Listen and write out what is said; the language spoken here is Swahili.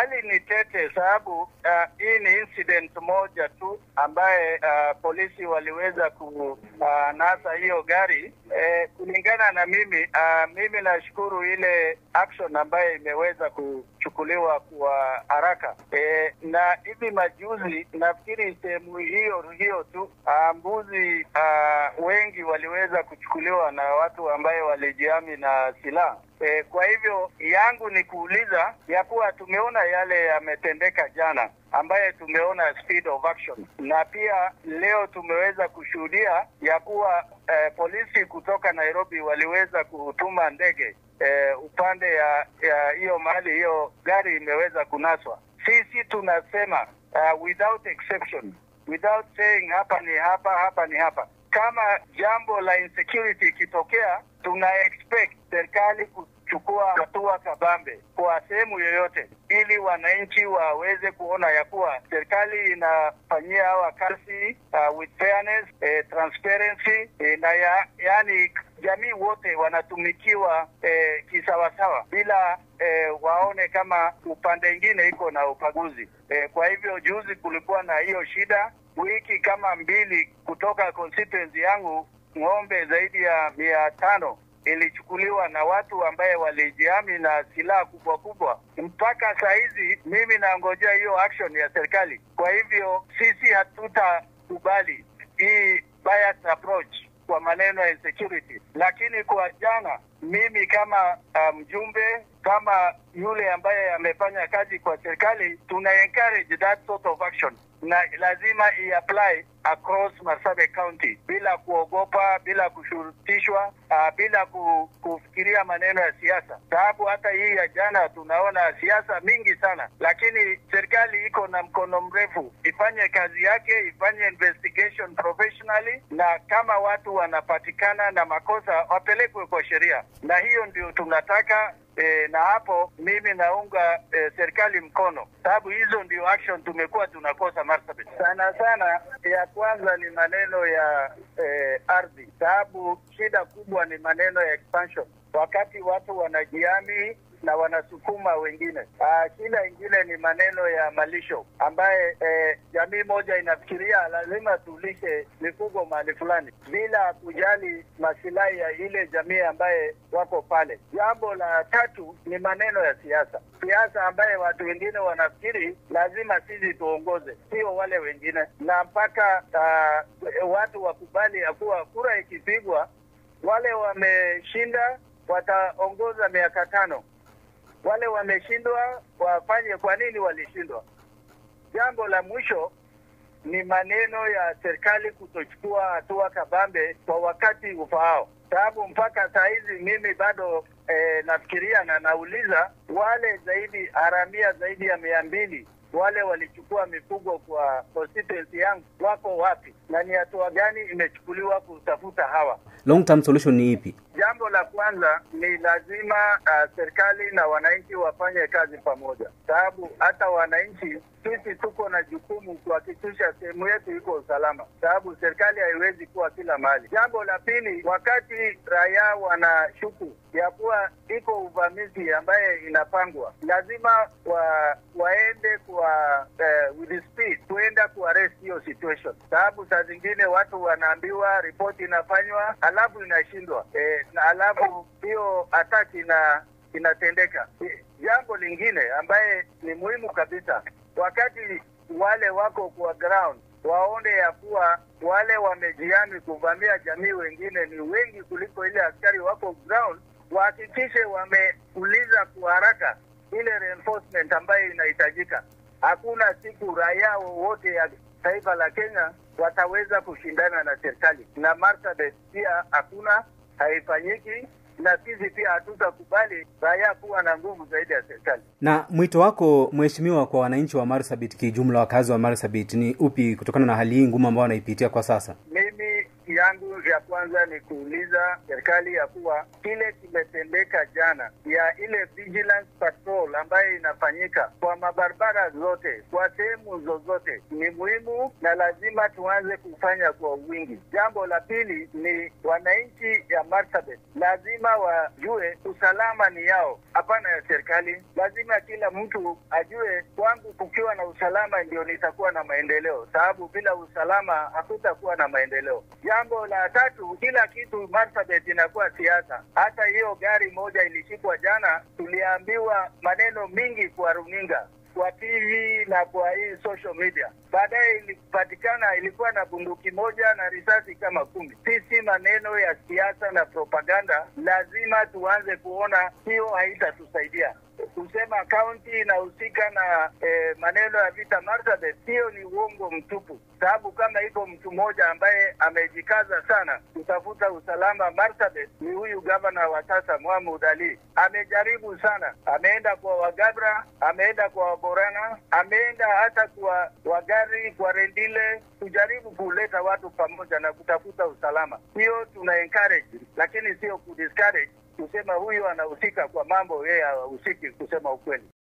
hali ni tete, sababu uh, hii ni incident moja tu ambaye uh, polisi waliweza kunasa uh, hiyo gari eh, kulingana na mimi uh, mimi nashukuru ile action ambayo imeweza kuchukuliwa kwa haraka eh, na hivi majuzi nafikiri sehemu hiyo hiyo tu uh, mbuzi uh, wengi waliweza kuchukuliwa na watu ambaye walijihami na silaha. E, kwa hivyo yangu ni kuuliza ya kuwa tumeona yale yametendeka jana ambaye tumeona speed of action, na pia leo tumeweza kushuhudia ya kuwa eh, polisi kutoka Nairobi waliweza kutuma ndege eh, upande ya ya hiyo mahali hiyo gari imeweza kunaswa. Sisi tunasema uh, without exception, without saying hapa ni hapa, hapa ni hapa kama jambo la insecurity ikitokea, tuna expect serikali kuchukua hatua kabambe kwa sehemu yoyote, ili wananchi waweze kuona ya kuwa serikali inafanyia hawa kazi uh, with fairness, eh, transparency eh, na ya, yani jamii wote wanatumikiwa eh, kisawasawa bila eh, waone kama upande ingine iko na upaguzi eh, kwa hivyo juzi kulikuwa na hiyo shida wiki kama mbili kutoka constituency yangu ng'ombe zaidi ya mia tano ilichukuliwa na watu ambaye walijihami na silaha kubwa kubwa. Mpaka saa hizi mimi nangojea hiyo action ya serikali. Kwa hivyo sisi hatutakubali hii biased approach kwa maneno ya insecurity, lakini kwa jana mimi kama mjumbe um, kama yule ambaye amefanya kazi kwa serikali, tuna encourage that sort of action na lazima i-apply across Marsabit County bila kuogopa, bila kushurutishwa, uh, bila ku, kufikiria maneno ya siasa, sababu hata hii ya jana tunaona siasa mingi sana, lakini serikali iko na mkono mrefu, ifanye kazi yake, ifanye investigation professionally, na kama watu wanapatikana na makosa wapelekwe kwa sheria, na hiyo ndio tunataka. E, na hapo mimi naunga e, serikali mkono, sababu hizo ndio action tumekuwa tunakosa Marsabit sana sana. Ya kwanza ni maneno ya e, ardhi, sababu shida kubwa ni maneno ya expansion, wakati watu wanajihami na wanasukuma wengine. Aa, shida ingine ni maneno ya malisho ambaye eh, jamii moja inafikiria lazima tulishe mifugo mahali fulani bila kujali masilahi ya ile jamii ambaye wako pale. Jambo la tatu ni maneno ya siasa, siasa ambaye watu wengine wanafikiri lazima sisi tuongoze, sio wale wengine, na mpaka uh, watu wakubali ya kuwa kura ikipigwa wale wameshinda wataongoza miaka tano wale wameshindwa wafanye. Kwa nini walishindwa? Jambo la mwisho ni maneno ya serikali kutochukua hatua kabambe kwa wakati ufaao, sababu mpaka saa hizi mimi bado eh, nafikiria na nauliza wale zaidi haramia zaidi ya mia mbili wale walichukua mifugo kwa constituency yangu wako wapi, na ni hatua gani imechukuliwa kutafuta hawa? Long term solution ni ipi? Jambo la kwanza ni lazima uh, serikali na wananchi wafanye kazi pamoja, sababu hata wananchi sisi tuko na jukumu kuhakikisha sehemu yetu iko usalama, sababu serikali haiwezi kuwa kila mahali. Jambo la pili, wakati raia wanashuku ya kuwa iko uvamizi ambaye inapangwa, lazima wa, waende kwa uh, with speed kuenda kuarrest hiyo situation, sababu saa zingine watu wanaambiwa ripoti inafanywa alafu inashindwa e, na alafu hiyo ataki ina inatendeka. Jambo lingine ambaye ni muhimu kabisa, wakati wale wako kwa ground waone ya kuwa wale wamejihami kuvamia jamii wengine ni wengi kuliko ile askari wako ground, wahakikishe wameuliza kwa haraka ile reinforcement ambayo inahitajika. Hakuna siku raia wowote ya taifa la Kenya wataweza kushindana na serikali, na Marsabit pia hakuna, haifanyiki na sisi pia hatutakubali raia kuwa na nguvu zaidi ya serikali. Na mwito wako mheshimiwa, kwa wananchi wa Marsabit kijumla, wakazi wa Marsabit ni upi, kutokana na hali hii ngumu ambayo wanaipitia kwa sasa? Mimi yangu ya kwanza ni kuuliza serikali ya kuwa kile kimetendeka jana ya ile vigilance patrol ambayo inafanyika kwa mabarabara zote kwa sehemu zozote ni muhimu na lazima tuanze kufanya kwa wingi. Jambo la pili ni wananchi ya Marsabit lazima wajue usalama ni yao, hapana ya serikali. Lazima kila mtu ajue, kwangu kukiwa na usalama ndio nitakuwa na maendeleo, sababu bila usalama hakutakuwa na maendeleo. Jambo la tatu, kila kitu Marsabit inakuwa siasa. Hata hiyo gari moja ilishikwa jana, tuliambiwa maneno mingi kwa runinga kwa TV na kwa hii social media. Baadaye ilipatikana ilikuwa na bunduki moja na risasi kama kumi. Sisi maneno ya siasa na propaganda lazima tuanze kuona hiyo haitatusaidia. Kusema kaunti inahusika na eh, maneno ya vita Marsabit, hiyo ni uongo mtupu, sababu kama iko mtu mmoja ambaye amejikaza sana kutafuta usalama Marsabit ni huyu gavana wa sasa Mohamed Ali. Amejaribu sana, ameenda kwa Wagabra, ameenda kwa Waborana, ameenda hata kwa Wagari, kwa Rendile, kujaribu kuleta watu pamoja na kutafuta usalama. Hiyo tuna encourage, lakini sio kudiscourage kusema huyu anahusika kwa mambo yeye hahusiki, kusema ukweli.